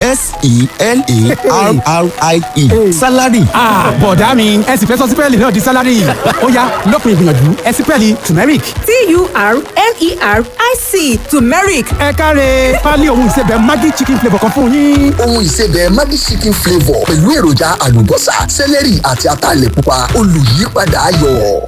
s-e-l-a-r-r-i-e salary. bọ̀dá mi ẹ sì fẹ́ sọ sípẹ́ẹ̀lì náà di sálárì ó yá lópin ìgbìyànjú ẹ sípẹ́ẹ̀lì turmeric. t-u-r-m-e-r-i-c turmeric ẹ káre pálí ohun ìsebẹ̀ maggi chicken flavour kan fún yín. ohun ìsebẹ̀ Maggi chicken flavour pẹ̀lú èròjà àlùbọ́sà sẹ́lẹ̀rì àti ataalẹ̀ pupa olùyípadà ayọ̀.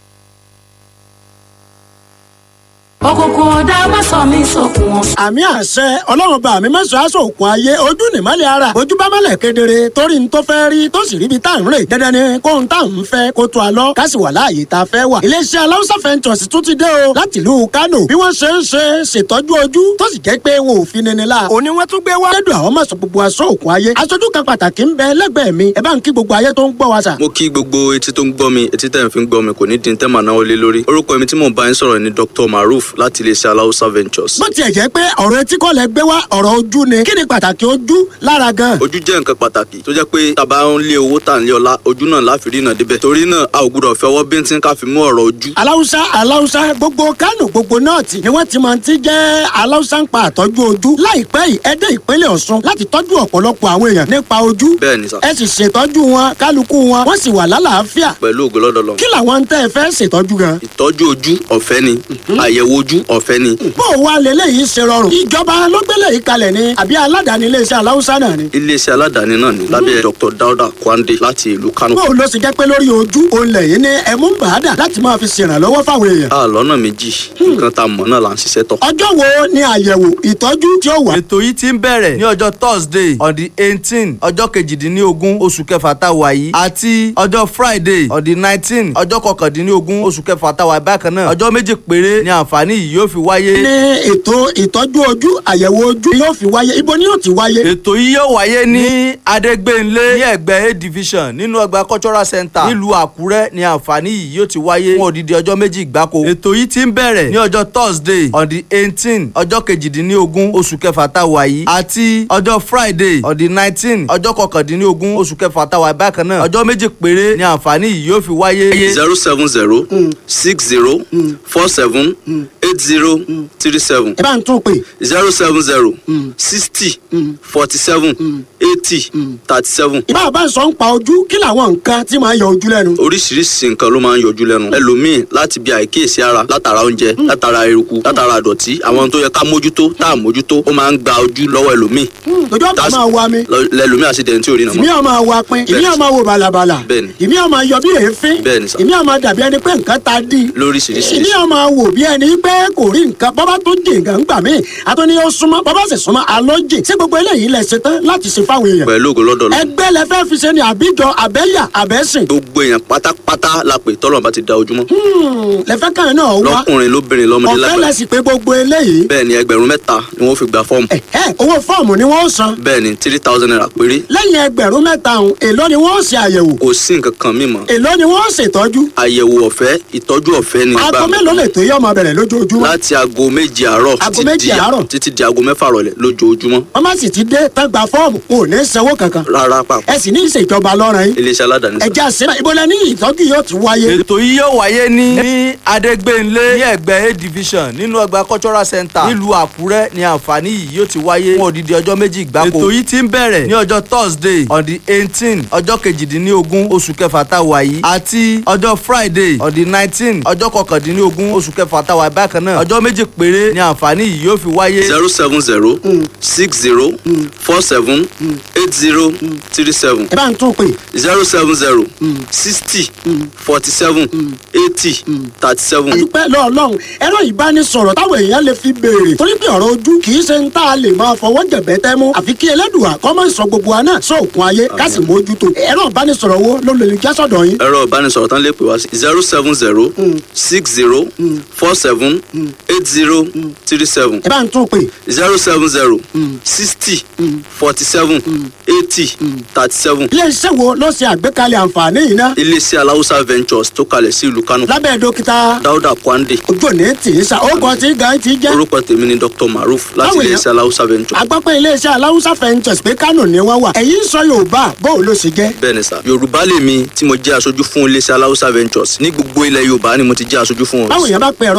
òkùnkùn ọ̀dà má sọ mí sókun ọ̀sán. àmì àṣẹ ọlọ́run bá mi mẹ́sàn-án aṣọ òkun ayé ojú nìmọ́lẹ̀ ara ojú bá mọ́lẹ̀ kedere torí n tó fẹ́ rí tó sì ríbi tá à ń rè dandan ni kóhun tá à ń fẹ́ kó tó a lọ ká sì wà láàyè tá a fẹ́ wà. iléeṣẹ́ aláwùsá fẹ́ntọ̀sì tún ti dé o láti ìlú Kánò bí wọ́n ṣe ń ṣe ṣètọ́jú ojú tó sì jẹ́ pé wọn ò fi nini la. òní wọ́n tún gbé wá. lẹ́dùn àwọn mọ̀sán gbogbo aṣọ òkun ayé aṣojú kan pàtàkì ń bẹ lẹ́gbẹ̀ẹ́ mi ẹ bá ń kí gbogbo ayé tó ń gbọ́ wa sà. mo kí gbogbo etí tó ń gbọ́ mi etí tẹ̀ ń fi ń gbọ́ mi kò ní di tẹ́ màá náwó lé lórí orúkọ mi tí mò ń bá yín sọ̀rọ̀ ni Dr. Maruf láti iléeṣẹ́ aláwùsá ventures. bó tiẹ̀ jẹ́ pé ọ̀rọ̀ etí kọ́ lẹ gbé wá ọ̀rọ̀ ojú ni kí ni pàtàkì ojú lára gan. ojú jẹ́ nǹkan pàtàkì tó jẹ́ pé tàbá ń lé owó tà ń lé ọlá ojú náà láfi rí náà débẹ̀ torí náà a ò gbúdọ̀ fẹ́ ọwọ́ bíntín ká fi mú ọ̀rọ̀ ojú. aláwùsá aláwùsá gbogbo kánò gbogbo nọ́ọ̀tì ni wọ́n ti máa ti jẹ́ aláwùsá ń pa àtọ́jú ojú láìpẹ́ yìí ẹ dé ìpínlẹ̀ Ọ̀ṣun láti tọ́jú ọ̀pọ̀lọpọ̀ àwọn èèyàn nípa ojú bẹ́ẹ̀ ni sà ẹ sì ṣètọ́jú wọn kálukú wọn wọ́n sì wà lálàáfíà pẹ̀lú ògo lọ́dọ̀ lọ. kí làwọn ń tẹ́ ẹ fẹ́ ṣètọ́jú gan. ìtọ́jú ojú ọ̀fẹ́ ni àyẹ̀wò ojú ọ̀fẹ́ ni bó o wá lélẹ́yìí ṣe rọrùn ìjọba ló gbélé yìí kalẹ̀ ni àbí aládàáni iléeṣẹ́ aláwùsá náà ni. iléeṣẹ́ aládàáni náà ni lábẹ́ Dr. Dauda Kwande láti ìlú Kano. bó o lọ sì jẹ́ pé lórí ojú òun lẹ́yìn ní ẹ̀mú bàádà láti máa fi ṣèrànlọ́wọ́ fáwọn èèyàn. a lọ́nà méjì nǹkan tá a mọ̀ náà là ń ṣiṣẹ́ tọ̀. ọjọ́ wo ni àyẹ̀wò ìtọ́jú tí ó wà. ètò yìí ti ń bẹ̀rẹ̀ ní ọjọ́ thursday on the eighteen ọjọ́ kejìdínlógún oṣù kẹfà tá a wà yìí àti ọjọ́ friday on the nineteen ọjọ́ kọkàndínlógún oṣù kẹfà tá a wà bákan náà ọjọ́ méjì péré ni àǹfààní yìí yóò fi wáyé. ní ètò ìtọ́jú ojú àyẹ̀wò ojú yóò fi wáyé ibo ni yóò ti wáyé. ètò yìí yóò wáyé ní adégbénlé ní ẹgbẹ́ a division nínú ọgbà cultural center nílùú àkúrẹ́ ni àǹfààní yìí yóò ti wáyé fún odidi ọjọ́ méjì gbáko. ètò yìí ti ń bẹ̀rẹ̀ ní ọjọ́ thursday on the eighteen ọjọ́ kejìdínlógún oṣù kẹfà tá a wà yìí àti ọjọ́ friday on the nineteen ọjọ́ kọkàndínlógún oṣù kẹfà tá a wà bákan náà ọjọ́ méjì péré ni àǹfààní yìí yóò fi wáyé. zero seven zero six zero four seven eight zero three seven ẹ bá ń tún pè zero seven zero sixty forty seven eighty thirty seven. ìbá bá ń sọ ń pa ojú kí làwọn nǹkan tí máa ń yọ ojú lẹ́nu. oríṣiríṣi nǹkan ló máa ń yọjú lẹ́nu ẹlòmíì láti bí àìkíyèsí ara látara oúnjẹ látara eruku látara ìdọ̀tí àwọn tó yẹ ká mójútó tá à mójútó ó máa ń gba ojú lọ́wọ́ ẹlòmíì lójú ọ̀tá máa wa mi lọ- lẹlòmíì àṣìdẹ̀ntì ò rí nà ìmí mọ́. ọ̀ máa wa pin ìmí ọ̀ máa wo bàlàbàlà Bẹ́ẹ̀ni. ìmí ọ̀ máa yọ bí èéfín Bẹ́ẹ̀ni sà. ìmí ọ̀ máa dàbí ẹni pé nǹkan ta dí lóríṣiríṣi ìmí ọ̀ máa wò bí ẹni pé kò rí nǹkan bọ́bá tó jì nǹkan gbà mí àtúní ó súnmọ́ bọ́bá sì súnmọ́ àlọ́ jì sí gbogbo eléyìí lẹ ṣe tán láti ṣe fáwọn èèyàn pẹ̀lú ògo lọ́dọ̀ lọ. ẹgbẹ́ lẹ fẹ́ fi ṣe ni àbíjọ àbẹ́yà àbẹ́sìn gbogbo èèyàn pátápátá la pè tọ́lọ̀ bá ti da ojúmọ́. lẹ fẹ́ káyọ̀ náà wá lọ́kùnrin lóbìnrin lọ́mọdé ọ̀fẹ́ lẹ lágbàá. sì pé gbogbo eléyìí bẹ́ẹ̀ ni ẹgbẹ̀rún mẹ́ta ni wọ́n fi gba fọ́ọ̀mù. ẹ owó fọ́ọ̀mù ni wọ́n san bẹ́ẹ̀ ni three thousand naira péré. lẹ́yìn ẹgbẹ̀rún mẹ́ta ọ̀hún èló ni wọ́n ṣe àyẹ̀wò kò sí nǹkan kan mímọ́. èló ni wọ́n ṣètọ́jú àyẹ̀wò ọ̀fẹ́ ìtọ́jú ọ̀fẹ́ ni aago gbà. mélòó lè tó yọ ọmọ bẹ̀rẹ̀ lójoojúmọ́ láti aago méje àárọ̀ Aago títí méje di- àárọ̀? títí di aago mẹ́fà rọ̀lẹ́ lójoojúmọ́. wọ́n má sì ti dé tán gba fọ́ọ̀mù wọn ò ní sanwó kankan rárá pàpọ̀ ẹ sì ní ìṣèjọba lọ́rùn yín iléeṣẹ́ aládàáni sá. ẹja sílẹ̀ ìbọlẹ̀ ní ìtọ́jú yóò ti wáyé ètò yìí yóò wáyé ní ní adégbénlé ní ẹgbẹ́ a division nínú ọgbà cultural center nílùú àkúrẹ́ ni àǹfààní yìí yóò ti wáyé fún odidi ọjọ́ méjì gbáko. ètò yìí ti ń bẹ̀rẹ̀ ní ọjọ́ thursday on the eighteen ọjọ́ kejìdínlógún oṣù kẹfà tá a wà yìí àti ọjọ́ friday on the nineteen ọjọ́ kọkàndínlógún oṣù kẹfà tá a wà bákan náà ọjọ́ méjì péré ni àǹfààní yìí yóò fi wáyé. zero seven zero six zero four seven eight zero three seven ẹ bá ń tún pè zero seven zero sixty forty seven eighty thirty seven. dúpẹ́ lọ́ọ̀lọ́hún ẹ̀rọ ìbánisọ̀rọ̀ táwọn èèyàn lè fi béèrè torí pé ọ̀rọ̀ ojú kì í ṣe ń tá a lè máa fọwọ́ jẹ̀bẹ́ tẹ́ mú àfi kí ẹlẹ́dùà kọ́ mọ́ ìsọ gbogbo wa náà sóòkun ayé ká sì mójútó ẹ̀rọ ìbánisọ̀rọ̀ wo ló lè já sọ̀dọ̀ yín. ẹ̀rọ ìbánisọ̀rọ̀ tán lè pè wá sí zero seven zero six zero four seven eight zero three seven ẹ bá ń tún pè zero seven zero sixty forty seven eighty thirty seven. iléeṣẹ́ wo ló ṣe àgbékalẹ̀ àǹfààní yìí ná iléeṣẹ́ aláwùsá ventures tó kalẹ̀ sí ìlú kánò lábẹ́ dókítà dáúdà kwande ojú òní tì í sa ó kọ́ tí gan ti jẹ́ orúkọ tèmi ni dr maruf láti Báwo ni- iléeṣẹ́ aláwùsá ventures. agbápẹ́ iléeṣẹ́ aláwùsá fẹ́ǹtẹ̀s pé kánò ni wọ́n wà ẹ̀yin sọ yorùbá bóun ló ṣe jẹ́ bẹ́ẹ̀ ni sà yorùbá lèmi tí mo jẹ́ aṣojú fún iléeṣẹ́ aláwùsá ventures ní gbogbo ilẹ̀ yorùbá ni mo ti jẹ́ aṣojú fún wọn. báwo yẹn bá pe ẹ̀rọ ìbánisọ̀rọ̀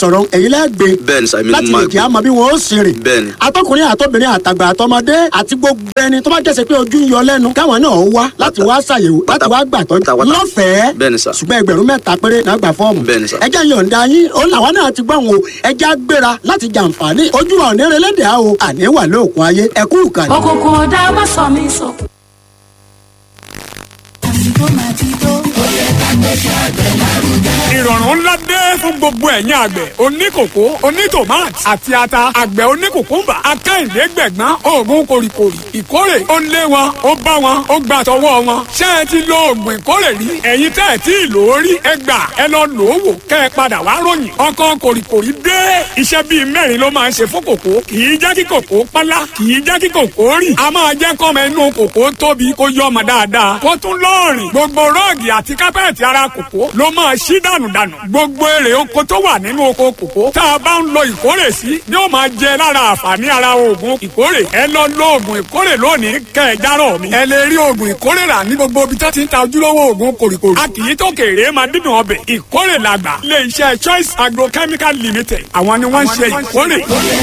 sọ̀rọ̀ èyí lẹ́gbẹ̀ẹ́ bẹ́ẹ̀ni sà èmi ni láti mo lè máa kí a mọ bí wọn ó ṣe rè Bẹ́ẹ̀ni. atọkùnrin àtọbìnrin àtàgbà àtọmọdé àti gbogbo ẹni tó bá jẹ́sẹ̀ pé ojú ń yọ lẹ́nu káwọn náà wá láti wá ṣàyẹ̀wò láti wá gbàtọ́ pátápátá. lọ́fẹ̀ẹ́ Bẹ́ẹ̀ni sà. ṣùgbọ́n ẹgbẹ̀rún mẹ́ta péré náà gbà fọ́ọ̀mù Bẹ́ẹ̀ni sà. ẹjẹ́ yọ̀ǹda yín ó làwọn náà ti gbọ́ wọn o ẹjẹ́ á gbéra láti jàǹfààní ojú wa òní relédè á o àní wà lóòkun ayé ẹkú ìkànnì. òkùnkùn ọ̀dà má sọ mí sọ. ìrọ̀rùn ńlá dé fún gbogbo ẹ̀yin àgbẹ̀ oníkòkó onítòmát àti ata àgbẹ̀ oníkòkúmbà akáìndé gbẹ̀gbọ́n oògùn kòrìkòrì ìkórè ó lé wọn ó bá wọn ó gbà tọwọ́ wọn ṣé ẹ ti lo oògùn ìkórè rí ẹ̀yin tẹ́ ẹ tí ì lò ó rí ẹ gbà ẹ lọ lò ó wò kẹ́ ẹ padà wá ròyìn ọkàn kòrìkòrì dé iṣẹ́ bíi mẹ́rin ló máa ń ṣe fún kòkó kì í jẹ́ kí kòkó pálá kì í jẹ́ kí kòkó rì a máa jẹ́ kọ́mọ inú kòkó tóbi kó yọ ọmọ dáadáa kó tún lọ́ọ̀rìn gbogbo rọ́ọ̀gì àti kápẹ́ẹ̀tì ara kòkó ló máa ṣí dànù dànù gbogbo èrè oko tó wà nínú oko kòkó tá a bá ń lo ìkórè sí ni ó máa jẹ lára àǹfààní ara oògùn ìkórè ẹ lọ lo oògùn ìkórè lónìí kẹ ẹ járọ mi ẹ lè rí oògùn ìkórè rà ní gbogbo ibi tó ti ń ta ojúlówó oògùn kòrìkòrì a kì í tó kéré máa dídùn ọbẹ̀ ìkórè làgbà ilé iṣẹ́ choice agrochemical limited àwọn ni wọ́n ń ṣe ìkórè.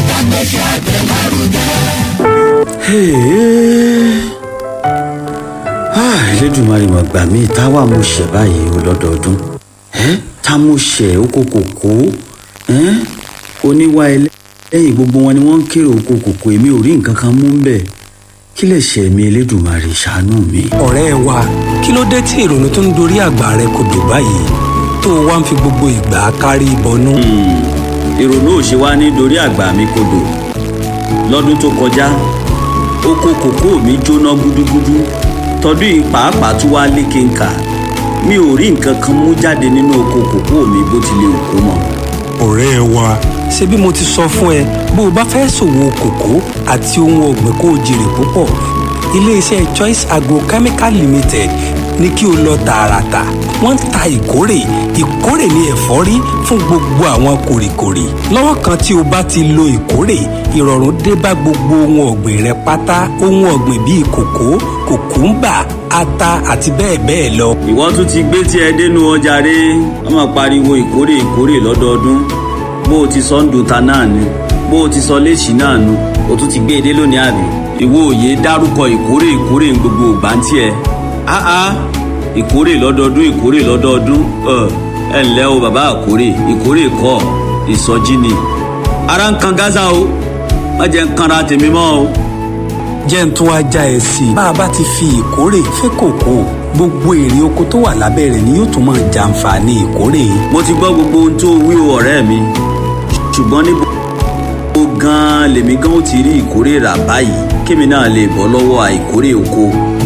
elédùnmarè mọ̀ gbà mí táwa mo ṣẹ̀ báyìí o lọ́dọọdún ẹ́ tá mo ṣẹ̀ oko kòkó ẹ́ oníwà ẹlẹ́yìn gbogbo wọn ni wọ́n ń kéré oko kòkó èmi ò rí nǹkan kan mú ń bẹ̀ kí lè ṣe mi elédùnmarè ṣàánú mi. ọ̀rẹ́ wa kí ló dé tí ìrònú tó ń dorí àgbà rẹ kò dùn báyìí tó o wá ń fi gbogbo ìgbà kárí ìbọnú. ìrònú ò ṣe wá nítorí àgbà mi kodò lọ́dún tó kọjá oko kòkó mi jóná gúdúgúdú tọdún yìí pàápàá tún wá lékè ńkà mi ò rí nǹkan kan mú jáde nínú oko kòkó mi bó tilẹ̀ òkú mọ́. ọ̀rẹ́ wa ṣé bí mo ti sọ fún ẹ bó o bá fẹ́ ṣòwò kòkó àti ohun ọ̀gbìn kó o jèrè púpọ̀ iléeṣẹ́ choice agrochemical limited ní kí o lọ tààràtà wọ́n ń ta ìkórè ìkórè ní ẹ̀fọ́rí fún gbogbo àwọn kòrìkòrì lọ́wọ́ kan tí o bá ti lo ìkórè ìrọ̀rùn dé bá gbogbo ohun ọ̀gbìn rẹ pátá ohun ọ̀gbìn bíi kòkó kòkúńbà ata àti bẹ́ẹ̀ bẹ́ẹ̀ lọ. ìwọ́n tún ti gbé tí ẹ dénú ọjà rẹ wọ́n máa pariwo ìkórè ìkórè lọ́dọọdún bó o ti sọ ń dùn ta náà ni bó o ti sọ léṣì náà nu o tún ti gbé e dé lónìí àbí ìwọ òye dárúkọ ìkórè ìkórè ń gbogbo ògbà ń tiẹ̀ áá ìkórè lọ́dọọdún ìkórè lọ́dọọdún ẹ ẹ ǹlẹ́ o bàbá àkórè ìkórè kọ́ ìsọjí ni ara ń kan gaza o má jẹ́ ń kanra tèmi mọ́ o. jẹ́ ń tún wá já ẹ sí i bá a bá ti fi ìkórè fẹ́ kòkó gbogbo èrè oko tó wà lábẹ́ rẹ̀ ni yóò tún máa jàǹfààní ìkórè. mo ti gbọ́ gbogbo ohun tó wí o ọ̀rẹ́ mi ṣùgbọ́n níbo ó gan-an lèmi gan ó ti rí ìkórè rà báyìí kémi náà lè bọ́ lọ́wọ́ àìkórè oko.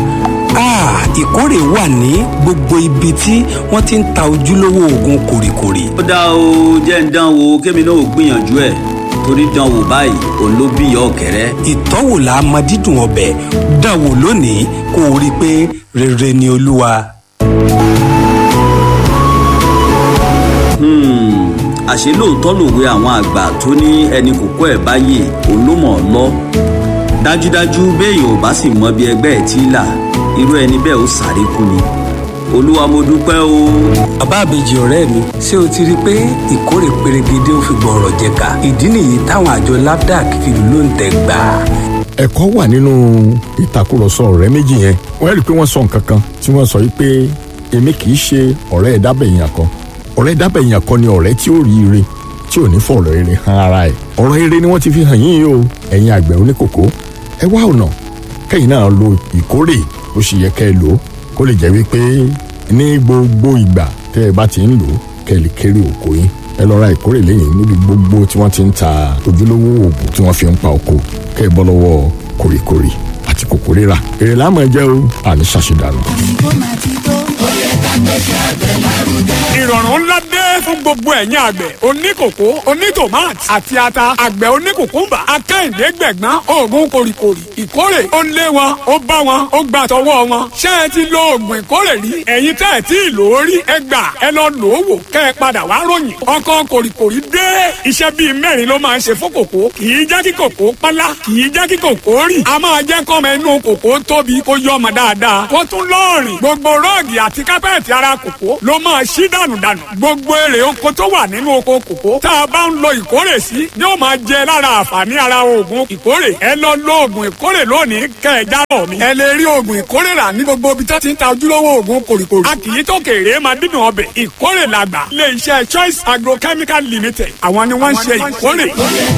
Ah, ìkórè wà ní gbogbo ibi tí wọ́n ti ń ta ojúlówó oògùn kòrìkòrì. ó dá o jẹ́ ń dán wo kémi náà ò gbìyànjú ẹ̀ torí dán wò báyìí òun ló bí ìyá ọ̀kẹ́rẹ́. ìtọ́wò la mọ dídùn ọbẹ̀ dán wò lónìí kó o rí i pé rere ni olúwa. Hmm, àṣé lóòótọ́ lòwe àwọn àgbà tó ní ẹni kòkó ẹ̀ báyè òun ló mọ̀ ọ́ lọ. dájúdájú béèyàn ò bá sì mọ bí ẹgbẹ́ ẹ̀ tí ì là irú ẹni bẹ́ẹ̀ ó sáré kú ni. olúwa mo dúpẹ́ o. bàbá àbèjì ọ̀rẹ́ mi ṣé o ti rí i pé ìkórè perégedé ó fi gbọ̀rọ̀ jẹ̀ka ìdí nìyí táwọn àjọ nafdac fi ló ń tẹ̀ gbà. ẹ̀kọ́ wà nínú ìtàkùrọ̀sọ ọ̀rẹ́ méjì yẹn wọ́n rí i pé wọ́n sọ nǹkan kan tí wọ́n sọ wípé èmi kì í ṣe ọ̀rẹ́ ẹ̀dábẹ̀yìn kan ọ̀rẹ́ ẹ̀dábẹ̀yìn kan ni ọ̀rẹ́ tí ó rí ire tí ò ní fọ̀rọ̀ ire hàn ara ẹ̀ ọ̀rọ̀ ire ni wọ́n ti fi hàn yín o ẹ̀yin àgbẹ̀ oníkòkó ẹ wá ọ̀nà kẹ́yìn náà lo ìkórè ó sì yẹ kẹ́ ẹ lò ó kó lè jẹ́ wípé ní gbogbo ìgbà tẹ́ ẹ bá ti ń lò ó kẹ́ ẹ lè kéré òkò yín ẹ lọ ra ìkórè lẹ́yìn níbi gbogbo tí wọ́n ti ń ta ojúlówó oògùn tí wọ́n fi ń pa oko kẹ́ ẹ bọ́ lọ́wọ́ kòrìkòrì àti kòkó rírà èrè láàmú ẹ jẹ́ o àní ṣàṣedànù. ìrọ̀rùn ńlá dé fún gbogbo ẹ̀yin àgbẹ̀ oníkòkó onítòmát àti ata àgbẹ̀ oníkòkúmbà akáìndé gbẹ̀gbọ́n oògùn kòrìkòrì ìkórè ó lé wọn ó bá wọn ó gbà tọwọ́ wọn ṣé ẹ ti lo oògùn ìkórè rí ẹ̀yin tẹ́ ẹ tí ì lò ó rí ẹ gbà ẹ lọ lò ó wò kẹ́ ẹ padà wá ròyìn ọkàn kòrìkòrì dé iṣẹ́ bíi mẹ́rin ló máa ń ṣe fún kòkó kì í jẹ́ kí kòkó pálá kì í jẹ́ kí kòkó rì a máa jẹ́ kọ́mọ inú kòkó tóbi kó yọ ọmọ dáadáa kó tún lọ́ọ̀rìn gbogbo rọ́ọ̀gì àti kápẹ́ẹ̀tì ara kòkó ló máa ṣí dànù dànù gbogbo èrè oko tó wà nínú oko kòkó tá a bá ń lo ìkórè sí ni ó máa jẹ lára àǹfààní ara oògùn ìkórè ẹ lọ lo oògùn ìkórè lónìí kẹ ẹ jábọ̀ mi ẹ lè rí oògùn ìkórè rà ní gbogbo ibi tó ti ń ta ojúlówó oògùn kòrìkòrì a kì í tó kéré máa dídùn ọbẹ̀ ìkórè làgbà ilé iṣẹ́ choice agrochemical limited àwọn ni wọ́n ń ṣe ìkórè.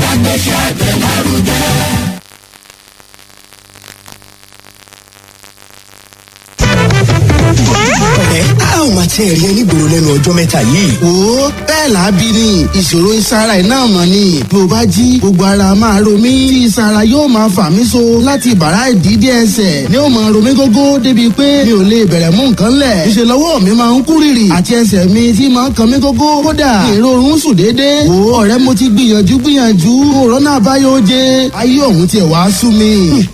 ẹ a ò máa tiẹ̀ rí ẹ nígboro lẹ́nu ọjọ́ mẹ́ta yìí. wo bẹ́ẹ̀ lábí ni ìṣòro ìsara ẹ̀ náà mọ̀ ni bí o bá jí gbogbo ara máa ro mí tí ìsara yóò máa fà mí so láti bàrá ìdídé ẹsẹ̀ ni ó máa ro mí gógó débi pé mi ò lè bẹ̀rẹ̀ mú nǹkan lẹ̀ ìṣe lọ́wọ́ mi máa ń kú rìrì àti ẹsẹ̀ mi tí máa ń kan mí gógó kódà ìrorun sùn déédéé wo ọ̀rẹ́ mo ti gbìyànjú gbìyànjú òrónà àbáyọ oje ayé òun tiẹ̀ wá sú mi.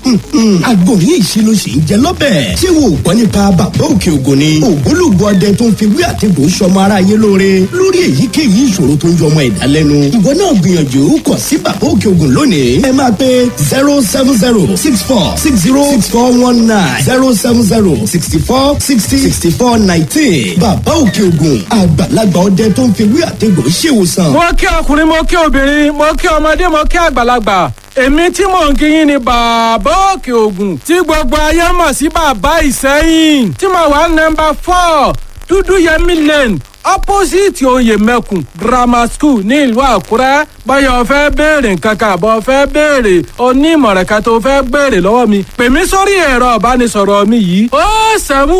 àgbo ní ìṣirò sì ń jẹ lọ́bẹ̀. ṣé wo ò gbọ́ nípa bàbá òkè ògùn ni. ògbólógbò ọdẹ tó ń fi wí àtẹ̀gbò sọmọ ara yé lóore lórí èyíkéyìí ìṣòro tó ń yọmọ ẹ̀dá lẹ́nu. ìwọ náà gbìyànjú kàn sí bàbá òkè ògùn lónìí. ẹ máa pe zero seven zero six four six zero six four one nine zero seven zero sixty four sixty sixty four nineteen. bàbá òkè ògùn àgbàlagbà ọdẹ tó ń fi wí àtẹ̀gbò ṣèwòsàn. mo kí ọkùnrin mo kí obìnrin mo kí ọmọdé mo kí àgbàlagbà èmi tí mò ń kíyìn ni bàbá òkè ògùn tí gbogbo ayé mọ̀ sí bàbá ìsẹ́yìn tí mo wà nọmba four dúdú yẹmi lane opposite oyè mẹ́kùn grammar school ní ìlú àkúrẹ́ báyọ̀ fẹ́ béèrè nǹkan kan àbọ̀ fẹ́ béèrè onímọ̀ràn kan tó fẹ́ béèrè lọ́wọ́ mi pè mí sórí ẹ̀rọ ìbánisọ̀rọ̀ mi yìí ó sẹ́mu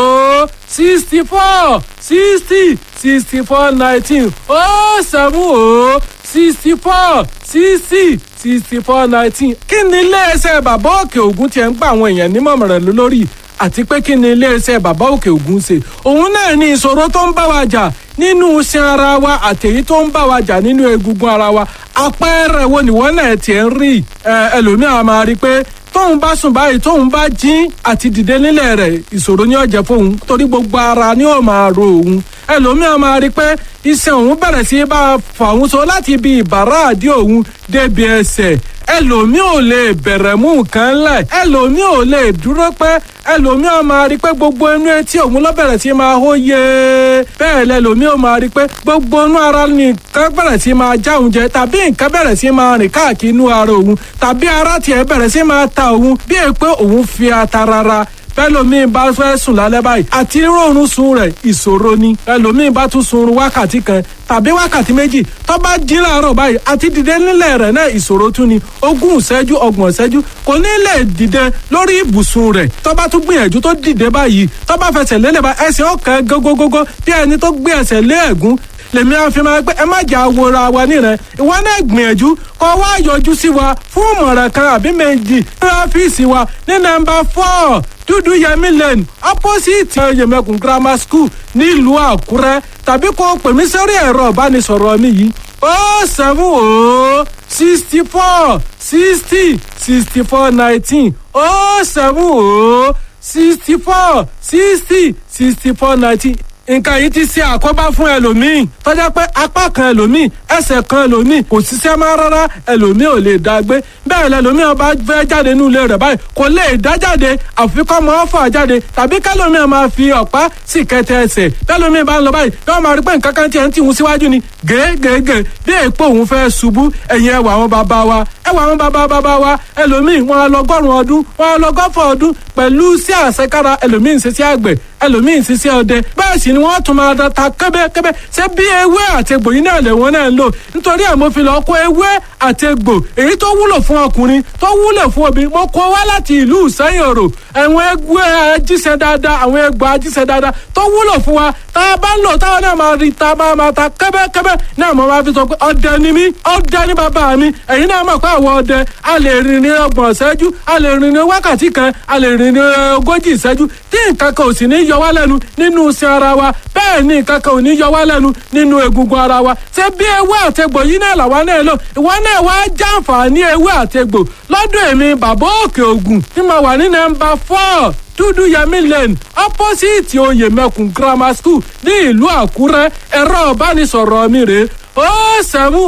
ó sixty four sixty sixty four nineteen ó sẹ́mu ó sixty four sixty sixty four nineteen kí ni iléeṣẹ́ bàbá òkè ògùn tiẹ̀ ń gba àwọn èèyàn nímọ̀ràn lórí àti pé kí ni iléeṣẹ́ bàbá òkè ògùn ṣe òun náà ní ìṣòro tó ń bá wa jà nínú iṣan ara wa àtẹ̀yí tó ń bá wa jà nínú egungun ara wa àpẹẹrẹ wo ni wọ́n náà tiẹ̀ ń rí ẹlòmíràn máa rí i pé tóun bá sùn báyìí tóun bá jí àti dìde nílẹ̀ rẹ̀ ìṣòro ní ọ̀jẹ̀ fóun torí gbogbo ara ni ó máa ro òun ẹlòmíràn máa rí i pé iṣan òun bẹ̀rẹ̀ sí bá fà òun so láti ibi ìbàrá àdí òun débi ẹsẹ̀ ẹlòmíì ò lè bẹ̀rẹ̀ mú nǹkan lẹ̀ ẹlòmíì ò lè dúró pẹ́ ẹlòmíì ò máa rí i pé gbogbo inú etí òun ló bẹ̀rẹ̀ sí máa hó yé bẹ́ẹ̀ lẹlòmíì ò máa rí i pé gbogbo inú ara nìkan bẹ̀rẹ̀ sí máa já òun jẹ tàbí nǹkan bẹ̀rẹ̀ sí máa rìn káàkiri inú ara òun tàbí ara tiẹ̀ bẹ̀rẹ̀ sí máa ta òun bí èyí pé òun fi ata rárá bẹ́lòmíì bá fẹ́ sùn lálẹ́ báyìí àti rọrùn sun rẹ̀ ìṣòro ni ẹlòmíì bá tún sunrun wákàtí kan tàbí wákàtí méjì tó bá jí láàárọ̀ báyìí àti dìde nílẹ̀ rẹ̀ náà ìṣòro tún ni ogún ìṣẹ́jú ọgbọ̀n ìṣẹ́jú kò ní lè dìde lórí ibùsùn rẹ̀ tó bá tún gbìyànjú tó dìde báyìí tó bá fẹsẹ̀ lélẹ̀ bá ẹsẹ̀ ọ̀kan gógógógó bí ẹni tó gbé ẹsẹ̀ lé ẹ̀gún lèmi àfi máa pé ẹ má jà wòra wa nìrẹ ìwọ náà gbìyànjú kó wá yọjú sí wa fún ìmọ̀ràn kan àbí méjì ní ọ́fíìsì wa ní nọ́mbà four dúdú yẹmi lane opposite yẹmẹkùn grammar school nílùú àkúrẹ́ tàbí kó pè mí sórí ẹ̀rọ ìbánisọ̀rọ̀ mi yìí ó seven ó sixty four sixty sixty four nineteen ó seven ó sixty four sixty sixty four nineteen nǹkan yìí ti ṣe àkóbá fún ẹlòmíì tọ́jà pé apá kan ẹlòmíì ẹsẹ̀ kan ẹlòmíì kò ṣiṣẹ́ máa rárá ẹlòmíì ò lè dá gbé bẹ́ẹ̀ lẹlòmíì ọba fẹ́ jáde nínú ilé rẹ̀ báyìí kò lè dá jáde àfikọ́ mọ́ ọ́fà jáde tàbí kẹlòmíì máa fi ọ̀pá sì kẹtẹ ẹsẹ̀ kẹlòmíì bá ń lọ báyìí yóò máa rí pé nǹkan kan tiẹ̀ ń tìhun síwájú ni gègègè bí èèpo òun fẹ́ ṣubú ẹ̀yìn ẹwà àwọn bàbá wa ẹwà àwọn bàbá bàbá wa ẹlòmíì wọn á lọgọ́rùn ọdún wọn á lọgọ́fọ̀ ọdún pẹ̀lú sí àṣekára ẹlòmíì ń ṣiṣẹ́ àgbẹ̀ ẹlòmíì ń ṣiṣẹ́ ọdẹ bẹ́ẹ̀ sì ni wọ́n tún máa ta kẹ́bẹ́kẹ́bẹ́ ṣé bí ewé àti egbò yìí náà lè wọ́n náà ń lò nítorí ẹ̀ mo fi lọ kó ewé àti egbò èyí tó wúlò fún ọkùnrin tó wúlò fún obìnrin mo kó wá láti ìlú ìsẹ́yìn òrò àwọn ewé ajíṣẹ́ dáadáa àwọn egbò ajíṣẹ́ dáadáa tó wúlò fún wa tá a bá ń lò táwọn náà máa rí ta máa máa ta kẹ́bẹ́kẹ́bẹ́ náà mo máa fi sọ pé ọdẹ ni mí ọdẹ ni bàbá mi ẹ̀yin náà mọ̀ pé àwọn ọdẹ a lè rìn ní ọgbọ̀n ìṣẹ́jú a lè rìn ní wákàtí kan a lè rìn ní ogójì ìṣẹ́jú tí nǹkan kan ò sì ní yọ wá lẹ́nu nínú iṣẹ́ ara wa bẹ́ẹ̀ ni nǹkan kan ò ní yọ wá lẹ́nu nínú egungun ara wa ṣé bí ewé àtegbò yìí náà làwa náà lò ìwọ náà wá jàǹfààní ewé àtegbò lọ́dọ̀ èmi bàbá òkè ògùn tí mo wà ní nọ́mbà four dúdú yẹmí lane opposite oyè mẹkùn grammar school ní ìlú àkúrẹ́ ẹ̀rọ ìbánisọ̀rọ̀ mi rèé ó sẹ́mu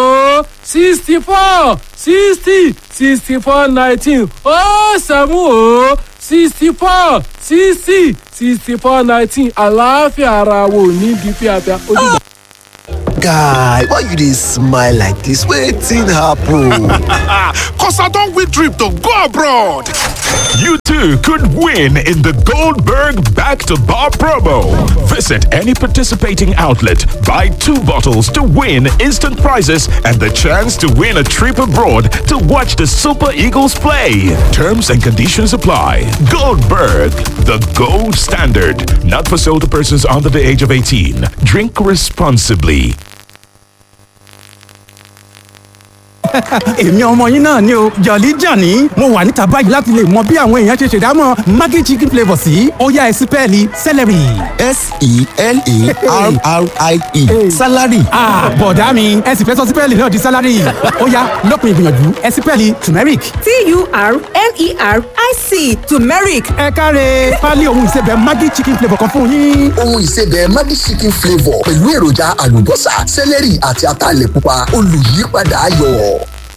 ó sixty four sixty sixty four nineteen ó sẹ́mu ó sixty four sixty sixty four nineteen àlàáfíà ara wo ní bí fíafíà ó dìgbà. guy why you dey smile like dis wetin happen. Cause I don't win trip to go abroad. You too could win in the Goldberg Back to Bar promo. Visit any participating outlet, buy two bottles to win instant prizes and the chance to win a trip abroad to watch the Super Eagles play. Terms and conditions apply. Goldberg, the gold standard. Not for sale to persons under the age of 18. Drink responsibly. èmi ọmọ yín náà ni o jọ̀lí jọ̀ní mo wà níta báyìí láti lè mọ bí àwọn èèyàn ṣe ṣèdámọ̀ maggi chicken flavour sí ó yá ẹ sí pẹ́ẹ́lí celery. s-e-l-a-r-r-i-e salary. bọ̀dá mi ẹ sì fẹ́ sọ sí pẹ́ẹ́lì náà di salary ó yá lópin ìgbìyànjú ẹ sí pẹ́ẹ́lì turmeric. t-u-r-m-e-r-i-c turmeric. ẹ káre pálí ohun ìsebẹ̀ maggi chicken flavour kan fún yín. ohun ìsebẹ̀ maggi chicken flavour pẹ̀lú èròjà àlùbọ́sà sẹ́lẹ̀rì àti ataalẹ̀ pupa olùyípadà ayọ̀.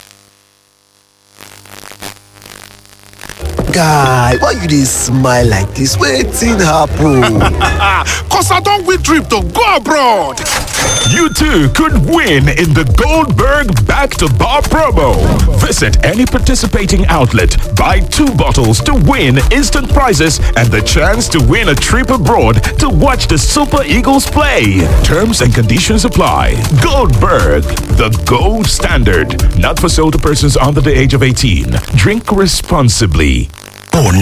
guy why you dey smile like dis wetin happen. Cause I don't win trip to go abroad. You too could win in the Goldberg Back to Bar promo. Visit any participating outlet, buy two bottles to win instant prizes and the chance to win a trip abroad to watch the Super Eagles play. Terms and conditions apply. Goldberg, the gold standard. Not for sale to persons under the age of 18. Drink responsibly. Oh